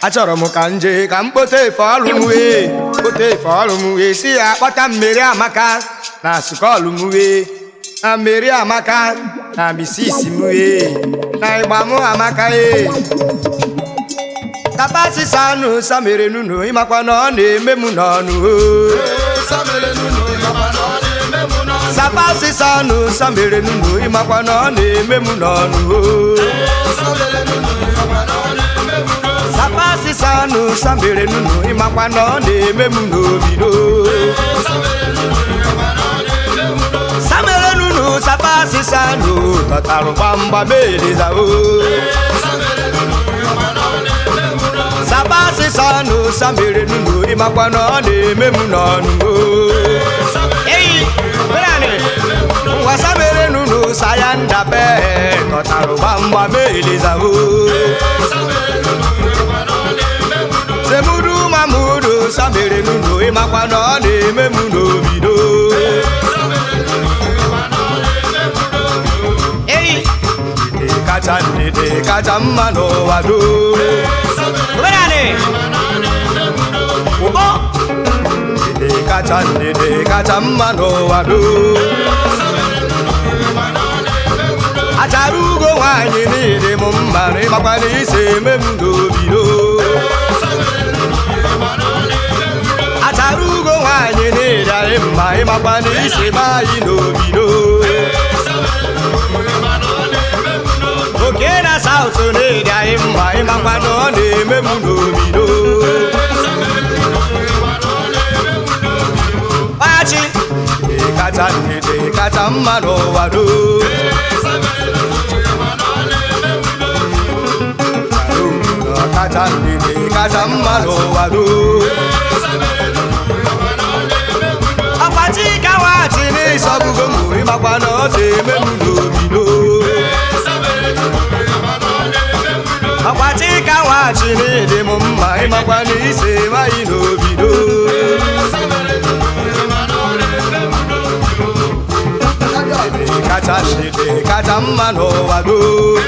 achọrọ m ka nje ka m kpote efe ọlụ m wee kpote efe ọlụ m wee si ya kpọta mmeri amaka na sukọlụ m wee na mmeri amaka na misisi m wee na ịgba m amaka ee tapasisa anụ samere nunu ịmakwa na ọ na-eme m n'ọnụ oo sapasisa anụ samere nunu ịmakwa na ọ na-eme m n'ọnụ oo sapasisa anụ samere nunu ịmakwa na ọ na-eme m n'obido samere nunu sapasisa anụ tọtarụ gbamgbam elezao sapasisa anụ samere nunu ịmakwa na ọ na-eme m n'ọnụ eyi berani ngwa samere nunu saya ndabe tọtarụ gbamgbam elezao semudu mamudu samere nunu ịmakwa na ọ na-eme m n'obido eyi ndidi kacha ndidi kacha mma n'ụwa do omenani ụkpọ ndidi kacha ndidi kacha mma n'ụwa do achara ugo nwaanyị niile m mma na ịmakwa na isi eme m n'obido achara ugo nwaanyị niile anyị mma ịmakwa na isi eme anyị n'obido oke na saụt na-ede anyị mma ịmakwa na ọ na-eme m n'obido kpachi ndidi kacha ndidi kacha mma n'ụwa do kacha ndidi kacha mma n'ụwa do akpachi ka nwachi n'ịsọgbugo m ịmakwa na ọ na-eme m n'obido akpachi ka nwachi n'ịdị m mma ịmakwa na ise maghị n'obido ndidi kacha ndidi kacha mma n'ụwa do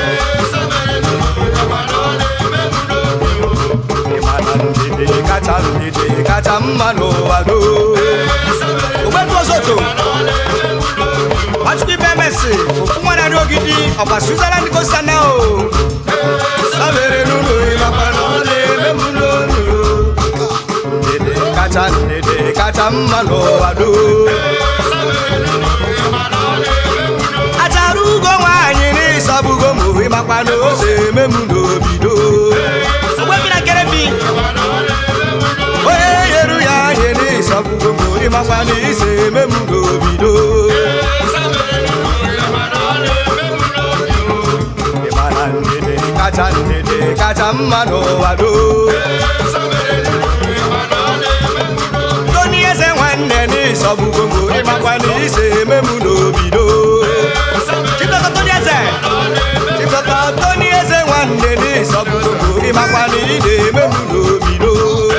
ịmana ndidi kacha ndidi kacha mma n'ụwa do ogbetu osoto nwachukwu ibe emesi ofu nwa narị ogidi ọkwa switzerland kosana o samere n'ụlọ ịmakwa na ọ na-eme m n'olu ndidi kacha ndidi kacha mma n'ụwa do achara ugo nwaanyị n'ịsọgbugo m ịmakwa na o si eme m n'obido ogbebi na nkerebi onye yeru ya ihe n'ịsọgbugo m ịmakwa na isi eme m n'obido ịmana ndidi kacha ndidi kacha mma n'ụwa do toni eze nwanne n'ịsọgbugo m ịmakwa na isi eme m n'obido chibụtọ toni eze chibụtọ toni eze nwanne n'ịsọgbugo m ịmakwa na ị na-eme m n'obido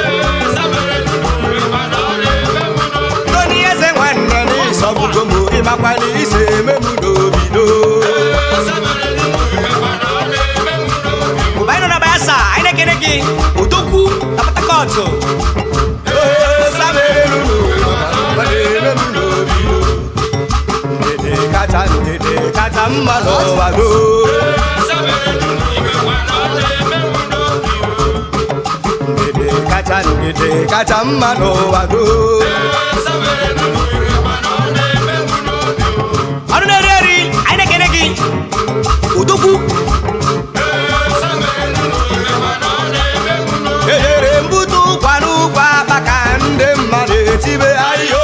toni eze nwanne n'ịsọgbugo m ịmakwa na isi eme m n'obido mgbe anyị nọ na bayelsa anyị na-ekene gị odogwu na patakọtụ kacha ndidi kacha mma n'ụwa do ndidi kacha ndidi kacha mma n'ụwa do ọrụ na-eri eri anyị na-ekene gị odogwu ejere mbute ụkwa n'ụkwa maka ndị mmadụ etibe ayo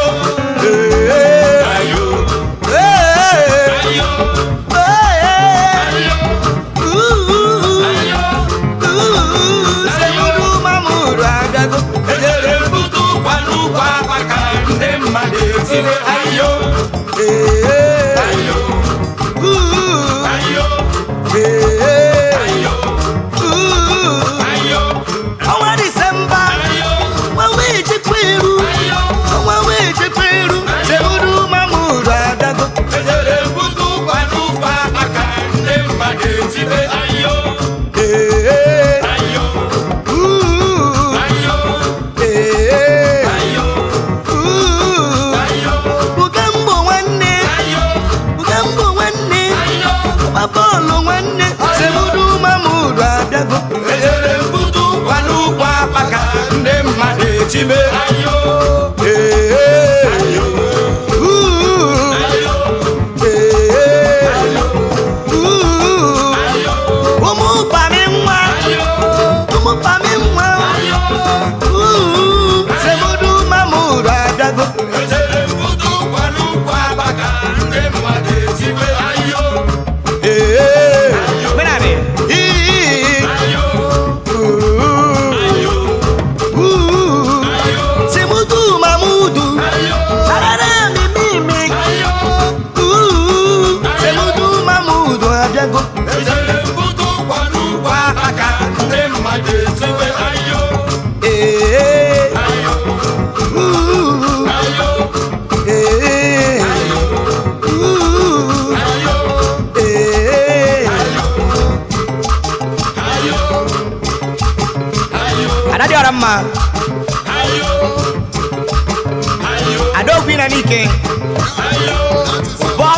ayo semudu mamuru agago ejere mbute ụkwa n'ụkwa maka ndị mmadụ etibe na-etibe Ee, uu, ee, uu. ụmụ pami nwa ụmụ pami nwa uu, semudu mamudu adago Ee, menani ii, uu, uu. semudu mamudu arara mi mimi uu, semudu mamudu adago Ee, uu, ee, uu, ee. ada dị ọra mma adaokwu na n'ike bọ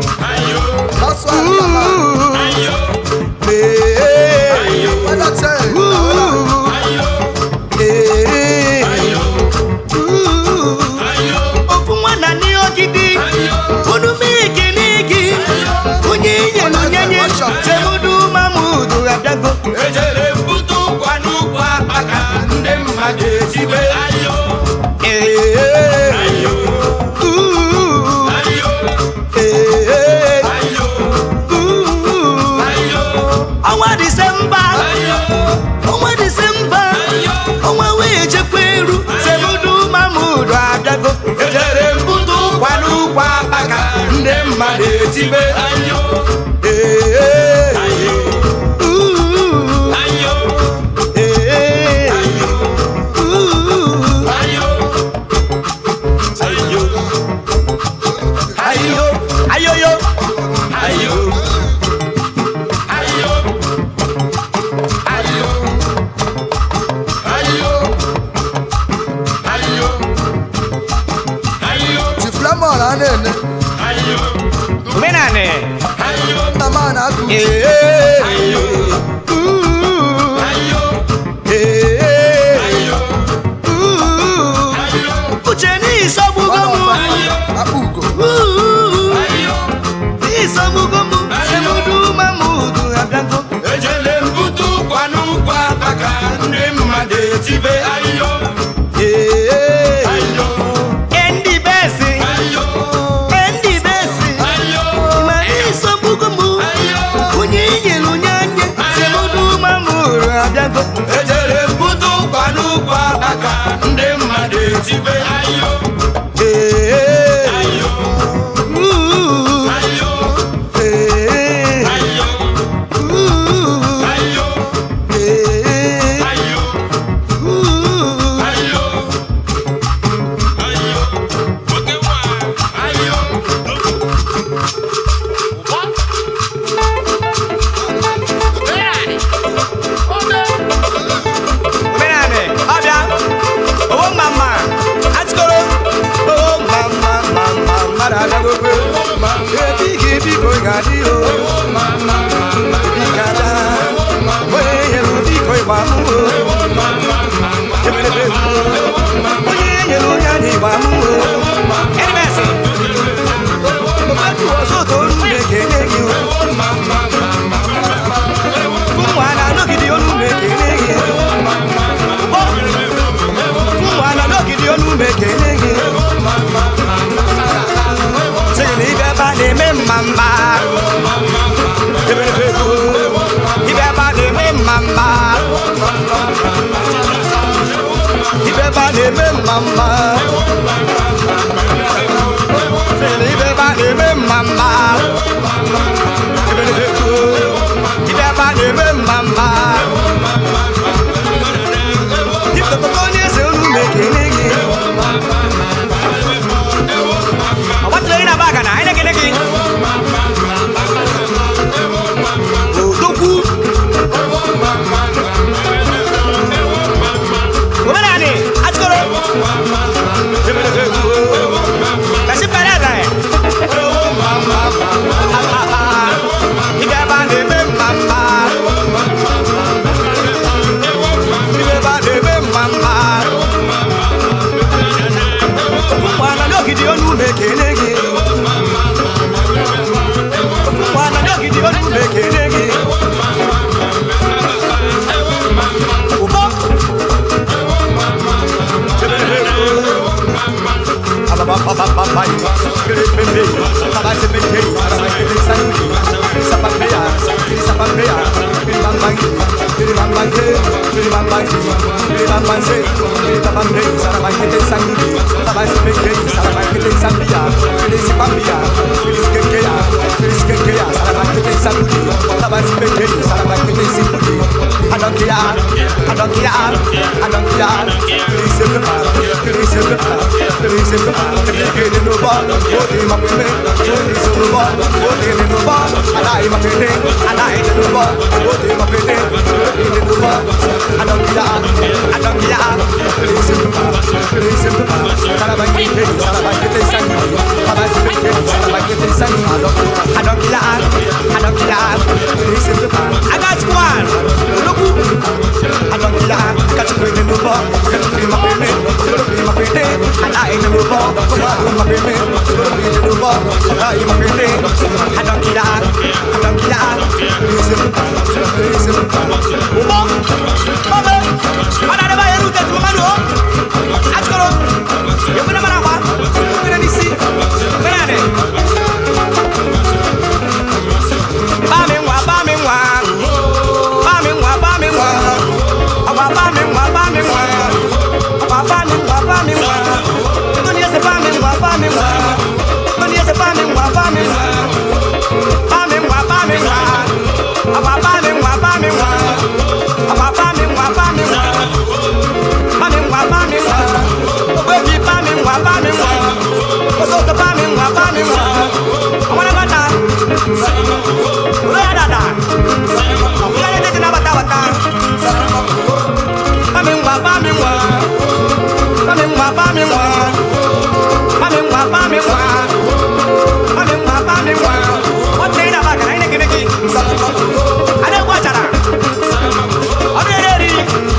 okwu nwana n'ogidi unu mike n'igi onye nyelu nyenye semudu mamudu abịago ejere mbute ụkwa n'ụkwa maka ndị mmadụ etibe ayo Ee, ayo uu, ayo ee, ayo uu. ayo ọnwa disemba ayo ọnwa disemba ọnwa wee chekwa eru semudu mamudu abịago ejere mbute ụkwa n'ụkwa maka ndị mmadụ etibe ayo Ee, ayo uu, ayo ee, uu. ayo ayo ayo ayoyo ayo ayo ayo ayo ayo ayo Tiflamon a na-ene ayo menani ayo nna m a na-akụ uche ee, ayo uu, ayo ee, ayo uu. ayo uche n'isogbugo m akpa ugo uu, ayo n'isogbugo m semudu mamudu abịago ejele mbute ụkwa n'ụkwa maka ndị mmadụ etibe ayo Ee, ayo ndị besi ayo ndị besi ayo ma n'isogbugo m ayo onye nyelu nyanye semudu mamudu abịago ejere mbute ụkwa n'ụkwa maka ndị mmadụ etibe ayo Ee, ayo uu, ayo ee, ayo uu, ayo ee, ayo uu. ayo ayo oke nwa ayo Menane, ọbịa, owo mama, atikoro, owo mama, mama, mmadụ abịagokwe. Ebi gị biko ị ga-adị o, ebi ga-ada, onye nyere biko ịgba mụ o, ebelebe mụ o, onye nyere onye anyị ịgba mụ o. Erimesi, ometu ọzọ toru na-ekene gị o. Ụmụ a na-anọgide olu na-ekene gị o. ụmụ ala n'ogidi onu mekene gị sịgị na ibe ebe a na-eme mma mma Ebelebe ego. ibe ebe a na-eme mma mma ibe ebe a na-eme mma mma sịgị na ibe ebe a na-eme mma mma Ebelebe ego. ibe ebe a na-eme mma mma Dipụta onye eze olu mekene gị ọ gbatụrụ gị na baga na anyị na-ekele gị odogwu omenani atụkọrọ kasi pere ada ya ibe ebe a Sarabangi, Kiribambange, Kiribambangi, Kiribambanse, Kiribambange, Sarabangi, Sangudi, Sabasibeke, Sarabangi, Sambia, Kirisipambia, Kiriskekea, Kiriskekea, Sarabangi, Sangudi, Sabasibeke, Sarabangi, Singudi, I don't care, I don't care, I don't care, Kirisepa, Kirisepa, Kirisepa, Kirisepa, no bar, what in my payment, what is no bar, what in no bar, I like my payment, I like the no bar, what in my payment, what in no bar, I don't care, I don't care, Kirisepa, Kirisepa, Sarabangi, Sarabangi, Sangudi, Sabasibeke, Sarabangi, Sangudi, I don't care, I don't care, Kirisepa, I got one, look, I don't care, got to bring the no bar, got to bring my payment, got to bring my payment, I like the no bar, come on, my payment, got to bring the no bar, I like my payment, I don't care, I don't care, Kirisepa, Kirisepa, Ubo, Obe, Mana ada bayar udah cuma madu, Askoro, ya benar mana apa? Benar di sini, benar deh. Bamingwa, bamingwa, bamingwa, bamingwa, apa bamingwa, bamingwa, apa bamingwa, bamingwa, dunia se bamingwa, bamingwa, dunia se bamingwa, bamingwa, bamingwa, bamingwa, apa bamingwa, bamingwa, apa bamingwa, bamingwa, bamingwa, bamingwa, baby bamingwa, bamingwa, osoto bamingwa, bamingwa, awana bata. Uya dada. Uya dada tena bata bata. Bamingwa bamingwa. Bamingwa bamingwa. Bamingwa bamingwa. Bamingwa bamingwa. Ote ina baka na ina kineki. Ada kwa cara. Ode deri.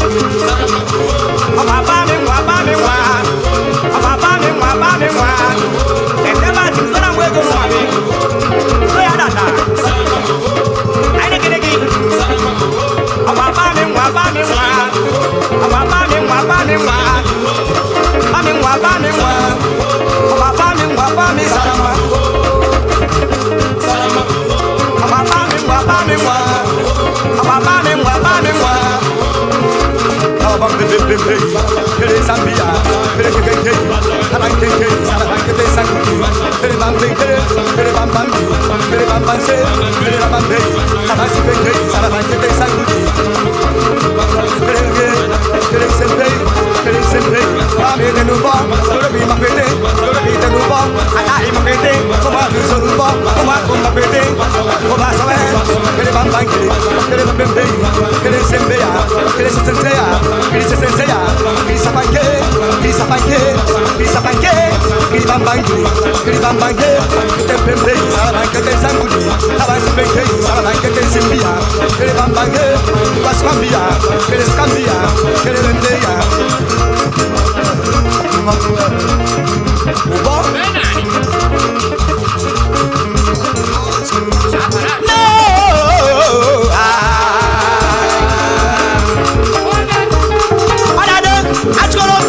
Apa bamingwa bamingwa. Apa bamingwa bamingwa. Ende ba tingana mwego mwami. Uya dada. Aina kineki. Apa bamingwa bamingwa. Apa bamingwa bamingwa. Bamingwa bamingwa. Apa bamingwa bamingwa. Apa bamingwa bamingwa. Apa bamingwa bamingwa. Abang bebe bebe, kere Zambia, kere kere kere, abang kere kere, abang kere sangudi, kere bam bebe kere, kere bam bam bi, kere bam bam se, kere bam bam be, abang si bebe kere, abang kere sangudi, kere kere, kere sembe, kere sembe, bam ede nuba, kere bi ma pete, kere bi de nuba, ada i ma pete, koma bi so nuba, koma koma pete, koma sawe, kere bam bam kere, kere bam bebe, kere sembe ya, kere se sense ya, kere se sense ya, kere sa panke, kere sa panke, kere sa panke, kere bam bam kere, kere bam bam kere, kere bebe, sara bam kere sangudi, sara si bebe, sara bam kere sembe ya, kere bam bam kere, was kambia, kere skambia, kere bende ya. Ubo? No! Ah. Adade, achikoro.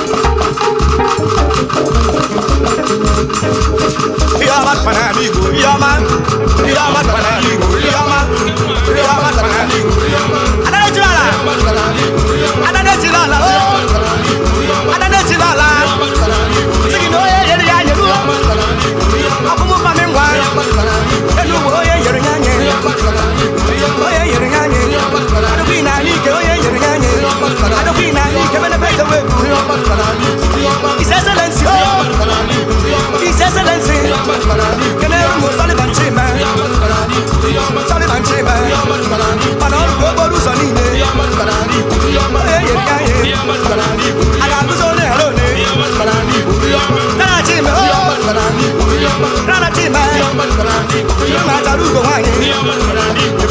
Yaman panaligo, yaman, yaman panaligo, yaman, yaman panaligo. Adade chilala, adade chilala, oh. adade chilala. Sigi no ye yeri ya yeru, akumu pamengwa, elu wo ye yeri nyanye, oye yeri nyanye, adoki na like oye yeri nyanye, adoki na like mene pete weku. His Excellency, oh, His Excellency, kene mo Sullivan Chima, Sullivan Chima, manolu go boru so nine, oye yeri nyanye, aga guzo ne halo ne, nana Chima, oh, nana Chima, nana tarugo wanye.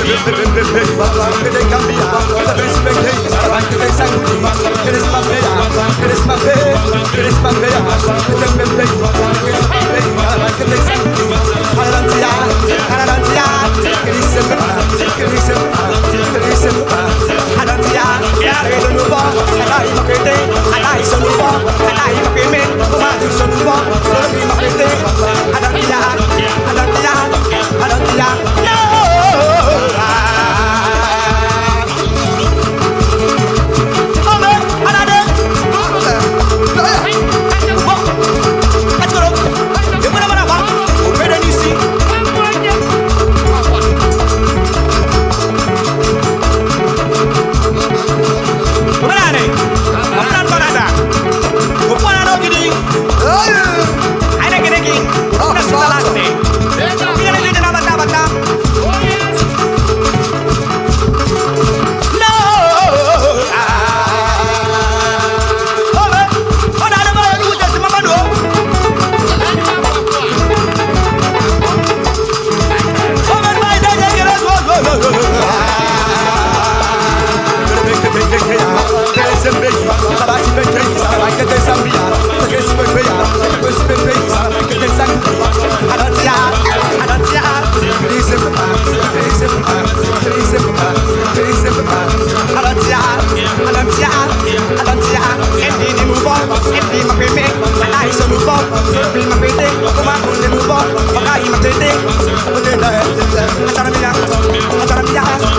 No! anyị maka ede ote na ede achara m ya achara m ya